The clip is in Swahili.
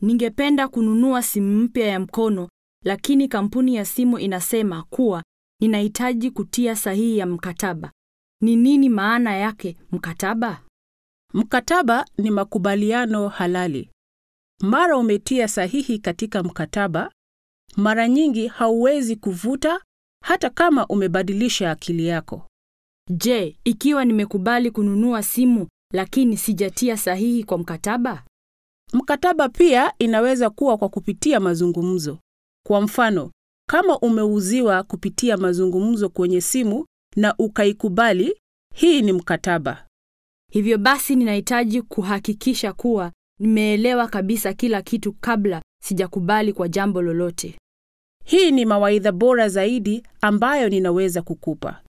ningependa kununua simu mpya ya mkono, lakini kampuni ya simu inasema kuwa ninahitaji kutia sahihi ya mkataba. Ni nini maana yake mkataba? Mkataba ni makubaliano halali. Mara umetia sahihi katika mkataba, mara nyingi hauwezi kuvuta hata kama umebadilisha akili yako. Je, ikiwa nimekubali kununua simu lakini sijatia sahihi kwa mkataba? Mkataba pia inaweza kuwa kwa kupitia mazungumzo. Kwa mfano, kama umeuziwa kupitia mazungumzo kwenye simu na ukaikubali, hii ni mkataba. Hivyo basi ninahitaji kuhakikisha kuwa nimeelewa kabisa kila kitu kabla sijakubali kwa jambo lolote. Hii ni mawaidha bora zaidi ambayo ninaweza kukupa.